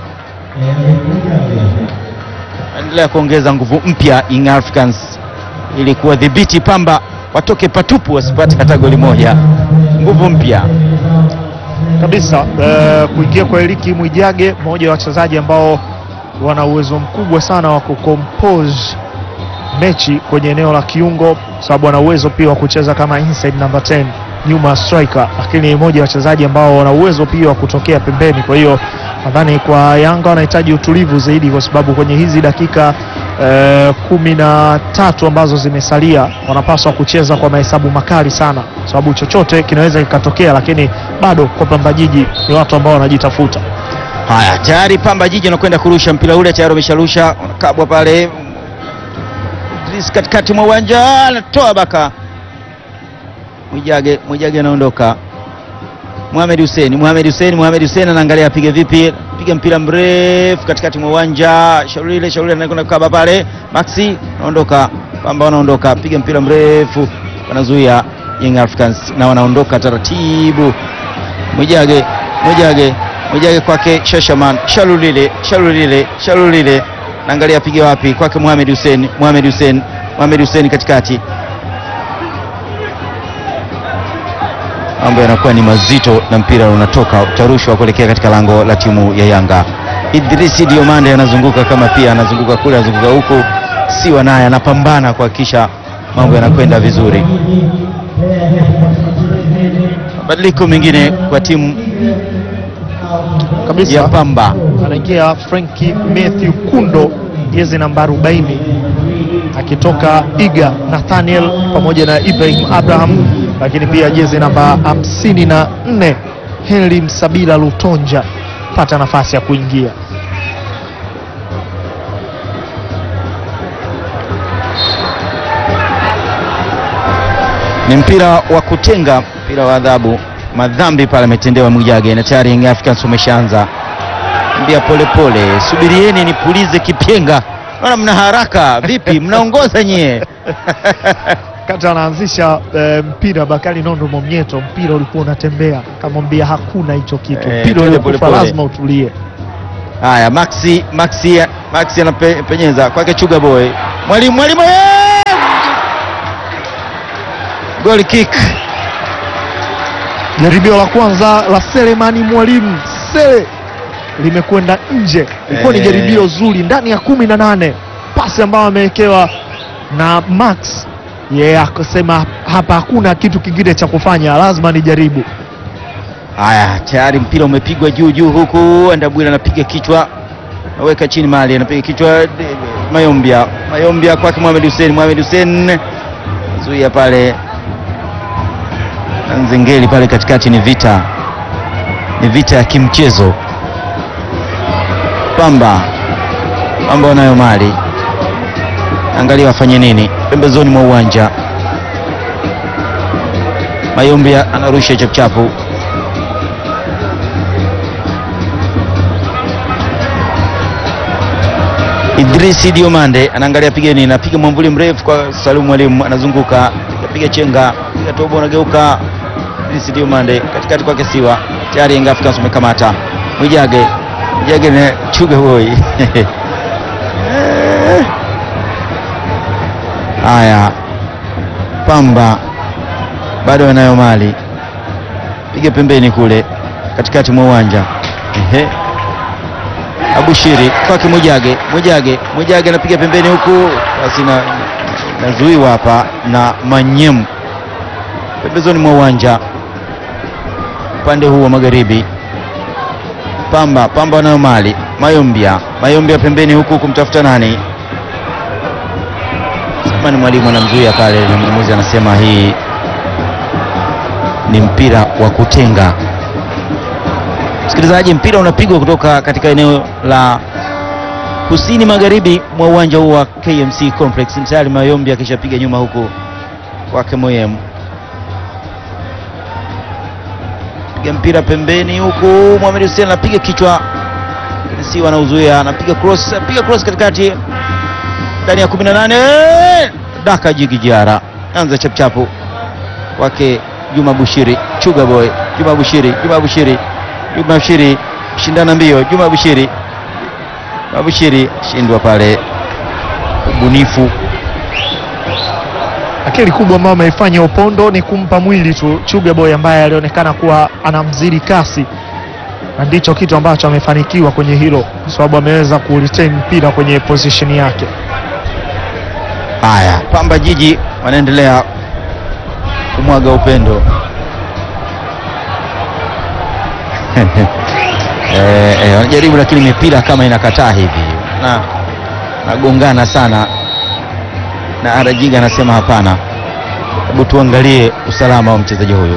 anaendelea kuongeza nguvu mpya Young Africans ili kuwadhibiti Pamba watoke patupu, wasipate hata goli moja. Nguvu mpya kabisa eh, kuingia kwa Eliki Mwijage, mmoja wa wachezaji ambao wana uwezo mkubwa sana wa kucompose mechi kwenye eneo la kiungo, sababu ana uwezo pia wa kucheza kama inside number 10 nyuma ya striker, lakini ni mmoja wa wachezaji ambao wana uwezo pia wa kutokea pembeni. Kwa hiyo nadhani kwa Yanga wanahitaji utulivu zaidi, kwa sababu kwenye hizi dakika eh, kumi na tatu ambazo zimesalia wanapaswa kucheza kwa mahesabu makali sana, sababu chochote kinaweza kikatokea, lakini bado kwa Pamba Jiji ni watu ambao wanajitafuta. Haya, tayari Pamba Jiji anakwenda kurusha mpira ule, tayari wamesharusha, unakabwa pale. Idris katikati mwa uwanja anatoa baka, Mwijage Mwijage anaondoka. Mohamed Hussein Mohamed Hussein Mohamed Hussein anaangalia apige vipi, piga mpira mrefu katikati mwa uwanja. Shaulile Shaulile anakwenda kukaba pale, Maxi anaondoka, Pamba wanaondoka, piga mpira mrefu, wanazuia Young Africans na wanaondoka taratibu. Mwijage Mwijage Mwijage kwake Shashaman Shalulile Shalulile Shalulile naangalia apige wapi, kwake Mohamed Hussein Mohamed Hussein Mohamed Hussein katikati. Mambo yanakuwa ni mazito na mpira unatoka utarushwa kuelekea katika lango la timu ya Yanga. Idrisi Diomande anazunguka kama pia anazunguka kule anazunguka huku, Siwa naye anapambana kuhakikisha mambo yanakwenda vizuri. Mabadiliko mengine kwa timu kabisa ya Pamba. anaingia Franki Matthew Kundo jezi namba 40 akitoka Iga Nathaniel pamoja na Ibrahim Abraham, lakini pia jezi namba 54 Henry Msabila Lutonja pata nafasi ya kuingia. Ni mpira wa kutenga, mpira wa adhabu. Madhambi pale ametendewa Mwijage na tayari Young Africans wameshaanza mbia polepole. Subirieni nipulize kipenga, naona mna haraka vipi? Mnaongoza nyie Kati anaanzisha eh, mpira Bakari Nondo Momnyeto, mpira ulikuwa unatembea, kamwambia hakuna hicho kitu, Eh, mpira twende ulikufa, polepole. lazima utulie. Haya, Maxi Maxi Maxi anapenyeza kwake Chuga Boy, mwalimu mwalimu, eh! goal kick. Jaribio la kwanza la Selemani Mwalimu Sele limekwenda nje, ilikuwa ni Eh. jaribio zuri ndani ya kumi na nane, pasi ambayo amewekewa na Max yeye akasema hapa hakuna kitu kingine cha kufanya, lazima nijaribu. Haya, tayari mpira umepigwa juu juu, huku Andabwile anapiga kichwa, naweka chini mali, anapiga kichwa de- de- Mayombia, Mayombia kwake Mohamed Hussein, Mohamed Hussein zuia pale na Nzengeli pale katikati. Ni vita, ni vita ya kimchezo. Pamba Pamba wanayo mali, angalia wafanye nini pembezoni mwa uwanja. Mayombia anarusha chapuchapu Idrisi Diomande anaangalia piga nini, anapiga mwamvuli mrefu kwa Salum Mwalimu, anazunguka piga piga chenga piga tobo, anageuka Idrisi Diomande katikati kwake Siwa, tayari Young Africans wamekamata Mwijage, Mwijage na Chuga Boy haya Pamba bado wanayo mali, piga pembeni kule katikati mwa uwanja. Ehe, Abushiri kwake Mwijage, Mwijage, Mwijage anapiga pembeni huku, basi na nazuiwa hapa na Manyemu pembezoni mwa uwanja upande huu wa magharibi. Pamba Pamba wanayo mali, Mayombia, Mayombia pembeni huku kumtafuta nani? Sema ni mwalimu anamzuia pale, na mwamuzi anasema hii ni mpira wa kutenga. Msikilizaji, mpira unapigwa kutoka katika eneo la kusini magharibi mwa uwanja huu wa KMC Complex. Tayari Mayombi akishapiga nyuma huku kwake Moyem, piga mpira pembeni huku, Mohamed Hussein anapiga kichwa, lakini si wanauzuia, anapiga cross, anapiga cross katikati ndani ya 18 daka jigi jiara, anza chapchapu kwake Juma Bushiri, Chuga Boy, Juma Bushiri, Juma Bushiri, Juma Bushiri, shindana mbio, Juma Bushiri, Juma Bushiri shindwa pale, ubunifu Akili kubwa ambayo ameifanya Opondo ni kumpa mwili tu Chuga Boy ambaye alionekana kuwa anamzidi kasi, na ndicho kitu ambacho amefanikiwa kwenye hilo, kwa sababu ameweza kuretain mpira kwenye position yake. Haya, Pamba Jiji wanaendelea kumwaga upendo eh, eh, wanajaribu lakini mipira kama inakataa hivi na nagongana sana, na Arajiga anasema hapana, hebu tuangalie usalama wa mchezaji huyu.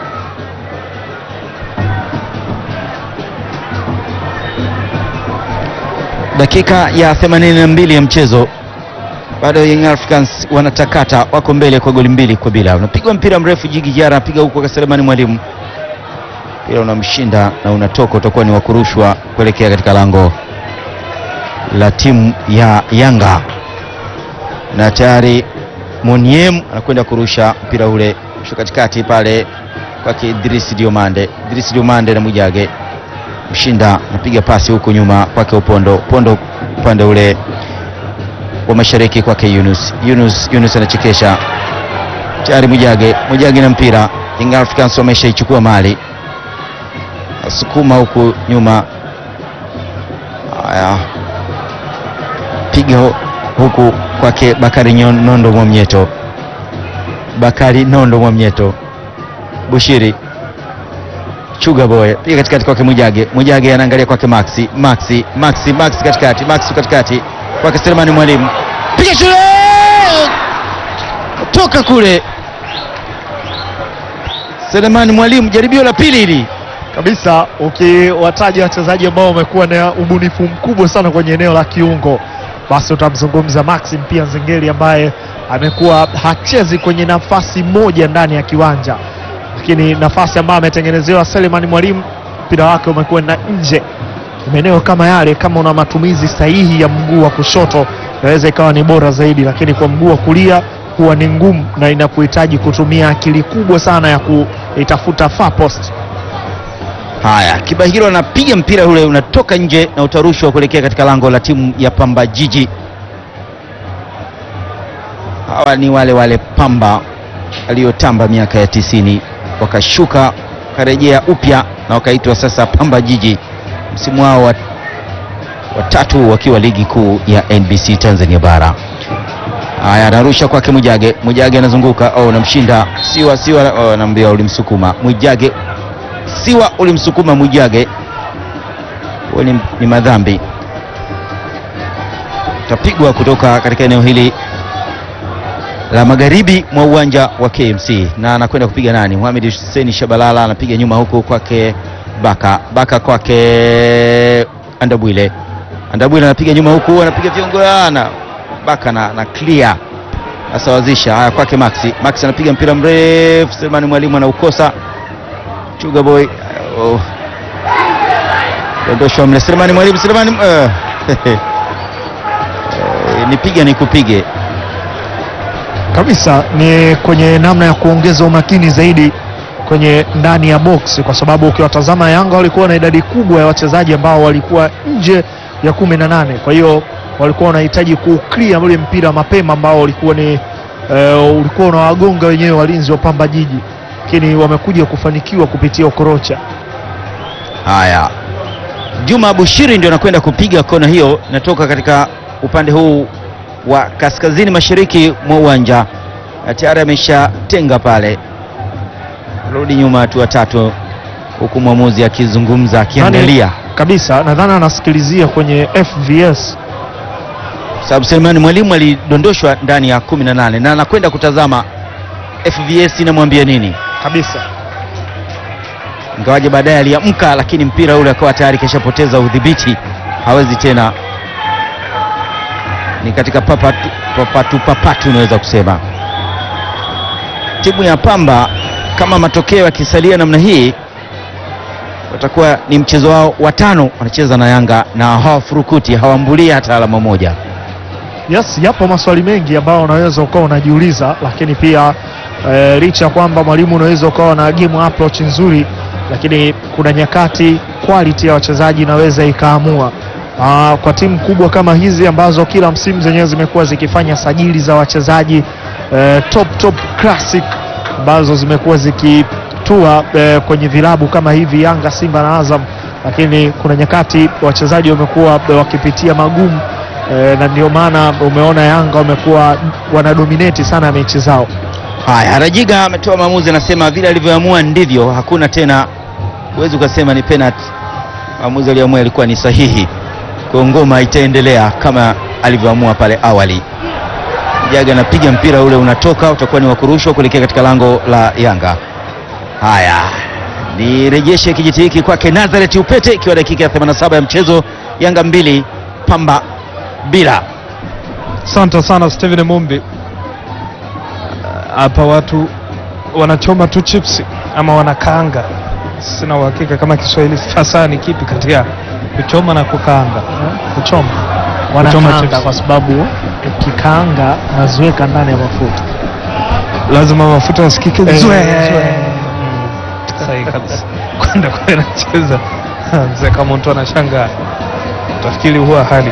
Dakika ya 82 ya mchezo bado Young Africans wanatakata, wako mbele kwa goli mbili kwa bila. Unapigwa mpira mrefu, Jigi Jara anapiga huko kwa Selemani Mwalimu, mpira unamshinda na unatoka, utakuwa ni wa kurushwa kuelekea katika lango la timu ya Yanga, na tayari Moniem anakwenda kurusha mpira ule sho katikati pale kwake Idris Diomande, Idris Diomande na Mwijage mshinda, anapiga pasi huku nyuma kwake Upondo, Upondo upande ule wa mashariki kwake Yunus. Yunus, Yunus anachekesha tayari Mwijage, Mwijage na mpira. Young Africans wameshaichukua mali, asukuma huku nyuma. Haya, piga hu- huku kwake Bakari Nyon- Nondo Mwamnyeto, Bakari Nondo Mwamnyeto, Bushiri Chuga Boy piga katikati kwake Mwijage, Mwijage anaangalia kwake Maxi, Maxi, Maxi, Maxi katikati, Maxi katikati kwake Selemani Mwalimu, piga shule toka kule. Selemani Mwalimu, jaribio la pili hili. kabisa ukiwataja wachezaji ambao wamekuwa na ubunifu mkubwa sana kwenye eneo la kiungo, basi utamzungumza Maxim pia Nzengeli ambaye amekuwa hachezi kwenye nafasi moja ndani ya kiwanja, lakini nafasi ambayo ametengenezewa Selemani Mwalimu, mpira wake umekuwa na nje maeneo kama yale. Kama una matumizi sahihi ya mguu wa kushoto, inaweza ikawa ni bora zaidi, lakini kwa mguu wa kulia huwa ni ngumu na inakuhitaji kutumia akili kubwa sana ya kuitafuta far post. Haya, Kibahiro anapiga mpira ule unatoka nje na utarushwa kuelekea katika lango la timu ya Pamba Jiji. Hawa ni wale wale Pamba aliyotamba miaka ya tisini, wakashuka wakarejea upya na wakaitwa sasa Pamba Jiji, msimu wao wa watatu wakiwa ligi kuu ya NBC Tanzania bara. Haya, anarusha kwake Mwijage, Mwijage anazunguka, oh, namshinda Siwa, Siwa, oh, anaambia ulimsukuma Mwijage Siwa ulimsukuma Mwijage, huo ni, ni madhambi, utapigwa kutoka katika eneo hili la magharibi mwa uwanja wa KMC, na anakwenda kupiga nani? Mohamed Hussein Shabalala anapiga nyuma huku kwake Baka, Baka kwake Andabwile, Andabwile anapiga nyuma huku, anapiga viongana Baka na, na clear asawazisha. Haya kwake Maxi, Maxi anapiga mpira mrefu, Selemani Mwalimu anaukosa Chuga Boy oh. Dondoshwa mle Selemani Mwalimu Selemani uh. eh, nipiga nikupige kabisa ni kwenye namna ya kuongeza umakini zaidi kwenye ndani ya box, kwa sababu ukiwatazama Yanga walikuwa na idadi kubwa ya wachezaji ambao walikuwa nje ya kumi na nane. Kwa hiyo walikuwa wanahitaji kuclear ule mpira mapema ambao ulikuwa ni eh, ulikuwa unawagonga wenyewe walinzi wa Pamba Jiji, lakini wamekuja kufanikiwa kupitia Okorocha. Haya, Juma Bushiri ndio anakwenda kupiga kona hiyo, inatoka katika upande huu wa kaskazini mashariki mwa uwanja, na tayari ameshatenga pale, rudi nyuma hatua tatu, huku mwamuzi akizungumza akiangalia, kabisa, nadhani anasikilizia kwenye FVS. sababu Selemani Mwalimu alidondoshwa ndani ya 18 na anakwenda kutazama FVS inamwambia nini, kabisa. ingawaje baadaye aliamka, lakini mpira ule akawa tayari keshapoteza udhibiti, hawezi tena ni katika papatu papatu, papatu unaweza kusema. Timu ya Pamba kama matokeo yakisalia namna hii, watakuwa ni mchezo wao wa tano wanacheza na Yanga na hawafurukuti, hawambulia hata alama moja. Yes, yapo maswali mengi ambayo unaweza ukawa unajiuliza, lakini pia eh, licha ya kwamba mwalimu unaweza ukawa na game approach nzuri, lakini kuna nyakati quality ya wachezaji inaweza ikaamua. Ah, kwa timu kubwa kama hizi ambazo kila msimu zenyewe zimekuwa zikifanya sajili za wachezaji eh, top top classic ambazo zimekuwa zikitua eh, kwenye vilabu kama hivi Yanga, Simba na Azam, lakini kuna nyakati wachezaji wamekuwa wakipitia magumu eh, na ndio maana umeona Yanga wamekuwa wanadominate sana mechi zao. Haya, Rajiga ametoa maamuzi, anasema vile alivyoamua ndivyo, hakuna tena, huwezi ukasema ni penalty. Maamuzi aliyoamua yalikuwa ni sahihi, kwa ngoma itaendelea kama alivyoamua pale awali. Jaga anapiga mpira ule unatoka, utakuwa ni wa kurushwa kuelekea katika lango la Yanga. Haya, nirejeshe kijiti hiki kwake Nazareth Upete, ikiwa dakika ya 87 ya mchezo, Yanga mbili Pamba bila. Asante sana Steven Mumbi. Hapa watu wanachoma tu chips ama wanakaanga, sina uhakika kama Kiswahili fasaha ni kipi kati ya kuchoma na kukaanga. Kuchoma Kuchoma wanakaanga chips. kwa sababu ukikaanga unaziweka ndani ya mafuta lazima mafuta yasikike Eh, zwe. zwe. Sahihi kabisa. Kwenda kule nacheza mzee, kama mtu anashangaa utafikiri huwa hali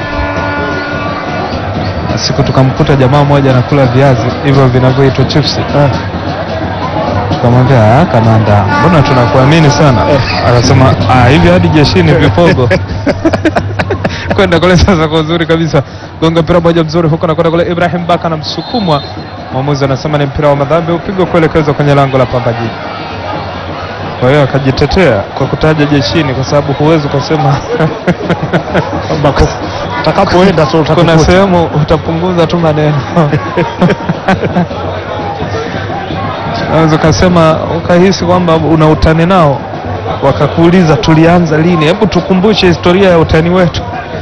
na siku tukamkuta jamaa mmoja anakula viazi hivyo vinavyoitwa chips tukamwambia "Ah, kamanda, mbona tunakuamini sana? Akasema "Ah, hivi hadi jeshini vipogo kwenda kule sasa kwa uzuri kabisa, gonga mpira moja mzuri huko na kwenda kule. Ibrahim Baka anamsukumwa, mwamuzi anasema ni mpira wa madhambi, upigwa kuelekezwa kwenye lango la Pamba Jiji. Kwa hiyo akajitetea kwa kutaja jeshini, kwa sababu huwezi ukasema kwamba ku- utakapoenda tu kuna utakukuta. sehemu utapunguza tu maneno unaweza ukasema ukahisi kwamba una utani nao, wakakuuliza tulianza lini? Hebu tukumbushe historia ya utani wetu.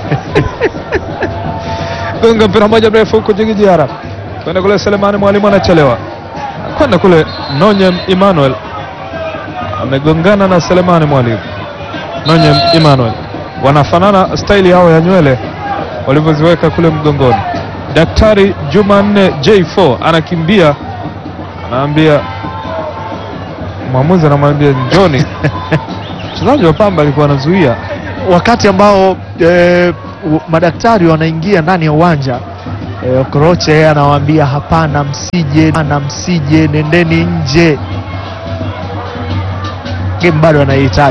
Gonga mpira moja mrefu huko Jigijiara kwenda kule, Selemani Mwalimu anachelewa kwenda kule, Nonye Emmanuel amegongana na Selemani Mwalimu. Nonye Emmanuel wanafanana staili yao ya nywele walivyoziweka kule mgongoni. Daktari Jumanne J4 anakimbia, anaambia mwamuzi, anamwambia njoni. Mchezaji wa Pamba alikuwa anazuia wakati ambao eh, u- madaktari wanaingia ndani ya uwanja eh, Okoroche yeye anawaambia hapana, msije, hapana, msije, nendeni nje. Game bado anahitaji